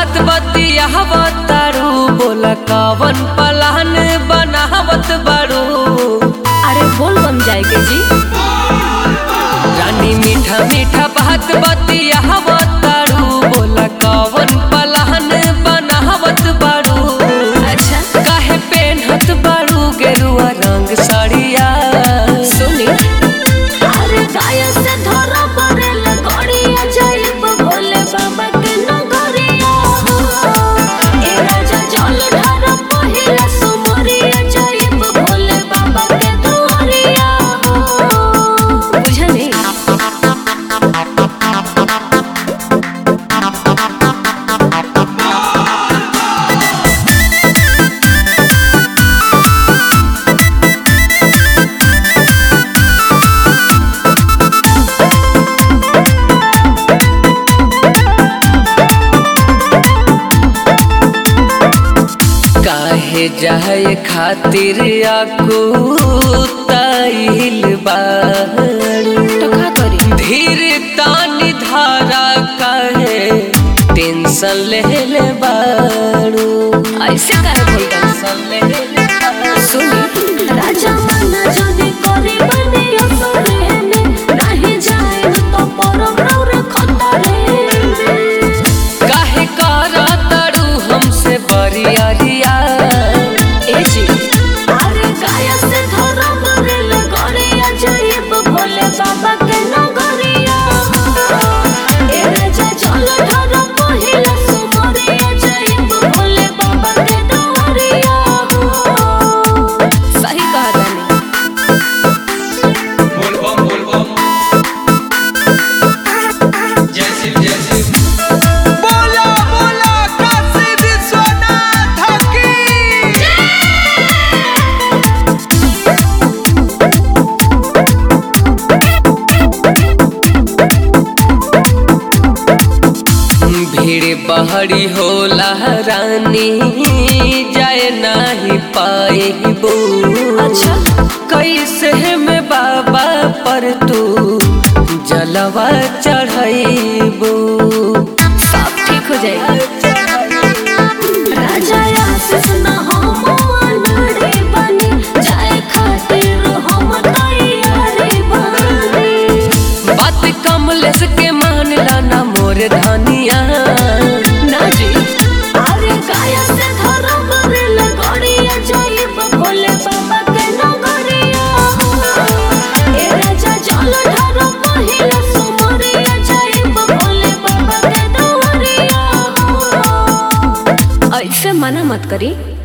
बात बतियावत तारू बोला कवन पलान बनावत बारू अरे बोल बम जाएगे जी रानी मीठा मीठा बात बतियावत तारू बोला कवन पलान बनावत बारू अच्छा काहे पेनहत बारू गेरुआ रंग साड़िया सुनी अरे गाय से धरा पड़ेल गड़िया जाइब भोले बाबा के नगरिया ए राजा जल ढार पहिला सुमरिया जाइब भोले बाबा के दुआरिया बुझनी काहे जाए खातिर आकू ताइल बारू तो का करी धीर तानी धारा काहे टेंशन ले ले बारू ऐसे काहे बोल टेंशन ले ले बारू। सुनी राजा मना जने करे बने असरे में नहीं जाए तो परम रौर खतरे में काहे करा तारू हमसे बरियारिया ए जी अरे गाय से धरा मरेल गड़िया जाइब भोले बाबा के नगरिया ए राजा जल धरा पहिला सुमरिया जाइब भोले बाबा के दुआरिया सही कहा तानी बोलबम बोलबम जय शिव जय शिव बोला बोला काशी विश्वनाथ की भीड़ बहरी होला रानी जाए नाही पाएबू अच्छा कैसे में बाबा पर तू जलवा चढ़ाइबू सब ठीक हो जाएगा राजा आशीष न हम अनाड़ी बनी जाए खातिर हम तैयारी बनी बात कमलेश के मानला ना मोर धनिया ना जी अरे गाया से धरा मरेल गड़िया जाइब भोले बाबा के नगरिया ए राजा जल ढार पहिला सुमरिया जाइब भोले बाबा के दुआरिया ऐसे मना मत करी